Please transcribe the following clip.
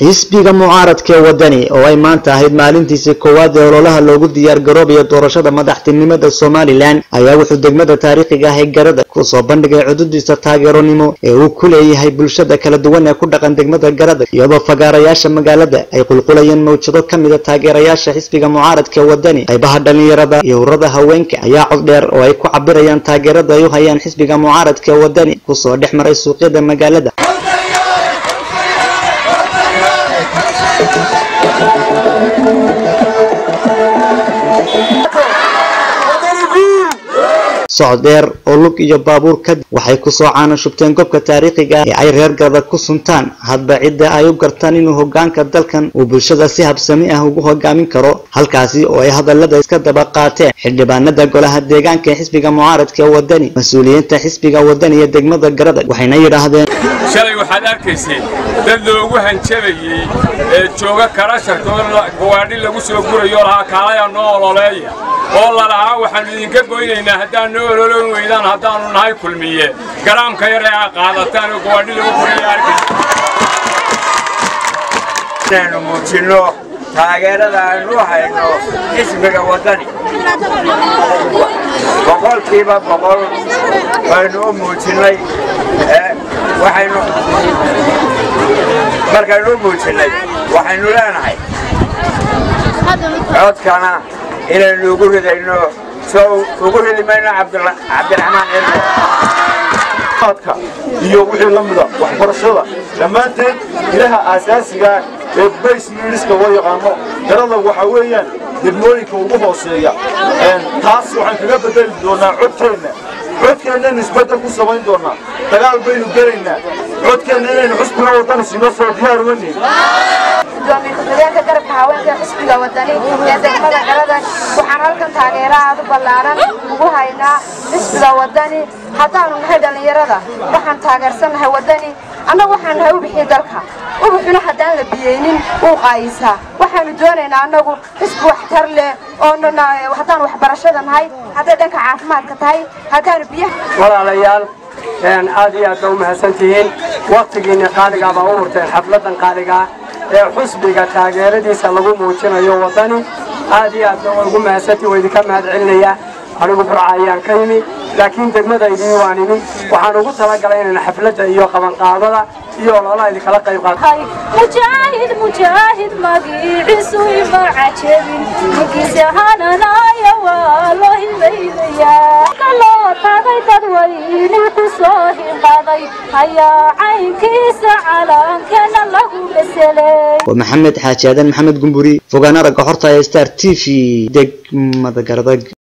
xisbiga mucaaradka ee wadani oo ay maanta ahayd maalintiisii koowaad ee ololaha loogu diyaar garoobayo doorashada madaxtinimada somalilan ayaa wuxuu degmada taariikhiga ah ee garada kusoo bandhigay cududiisa taageeronimo ee uu ku leeyahay bulshada kala duwan ee ku dhaqan degmada garada iyadoo fagaarayaasha magaalada ay qulqulayeen mawjado ka mida taageerayaasha xisbiga mucaaradka ee wadani qaybaha dhalinyarada iyo ururada haweenka ayaa cod dheer oo ay ku cabirayaan taageerada ay u hayaan xisbiga mucaaradka ee wadani kusoo dhex maray suuqyada magaalada socod dheer oo lug iyo baabuur kadib waxay kusoo caana shubteen gobka taariikhiga ah ee ay reer garada ku suntaan hadba cidda ay u gartaan inuu hogaanka dalkan uu bulshada si habsami ah ugu hogaamin karo halkaasi oo ay hadallada iska daba qaateen xildhibaanada golaha deegaanka ee xisbiga mucaaradka ee wadani mas-uuliyiinta xisbiga wadani iyo degmada garada waxayna yidhaahdeen shalay waxaad arkayseen dad loogu hanjabayey ee jooga karasharkoo gawaadhi lagu soo gurayo lahaa kaalaya noo ololeeya oo lalahaa waxaannu idinka goynaynaa haddaan noo ololoon weydaan haddaannu nahay kulmiye garaamka yar ee aa qaadataan oo gawaadhi lagu guraya arkaysa inaynu muujinno taageerada aynu hayno xisbiga waddani boqolkiiba boqol baynu u muujinnay waxaynu markaynu u muujinnay waxaynu leenahay codkana inaynu ugu ridayno soo ugu ridi mayno cabdiraxmaan cilmi iyo wixii la mida waxbarashada dhammaanteed ilaha aasaasiga ee bays miiniska loo yaqaano garada waxaa weeyaan degmooyinka ugu hooseeya taas waxaan kaga bedeli doonaa codkeenna codkeennaaynu isbeddel ku samayn doonaa dagaal baynu gelaynaa codkeenna inaynu xusbiga wadani sino soo diyaar weynayn gudoomiye ku-xigeenka garabka haweenka xisbiga wadani ee degmada garada waxaan halkan taageera aad u ballaaran ugu haynaa xisbiga wadani haddaanu nahay dhallinyarada waxaan taageersannahay wadani annagu waxaan nahay ubixii dalka ubuxuna haddaan la biyeynin wuu qaayisaa waxaanu doonaynaa annagu xisbi waxtar leh oo haddaan waxbarashada nahay hadday dhanka caafimaadka tahay haddaanu biyaha walaalayaal aad iyo aad ba u mahadsan tihiin wakhtigiinni qaaligaa baa u hurteen xafladdan qaaligaa ee xusbiga taageeradiisa lagu muujinayo waddani aad iyo aad ba ugu mahadsantii waa idinka mahad celinayaa anigu burca ayaan ka yimi laakiin degmadaydii waan imi waxaan ugu talagalay inaan xafladda iyo qabanqaadada iyo ololaha idinkala qayb qaato mujaahid mujaahid magiiciisu ima cajabin ninkiisa hananaya waa loo himaynayaa kaloo tagay dadweyne ku soo hinqaday ayaa caynkiisa calaankana lagu beselay waa maxamed xaaji aadan maxamed gumburi fogaana ragga xorta ee star t v degmada garadag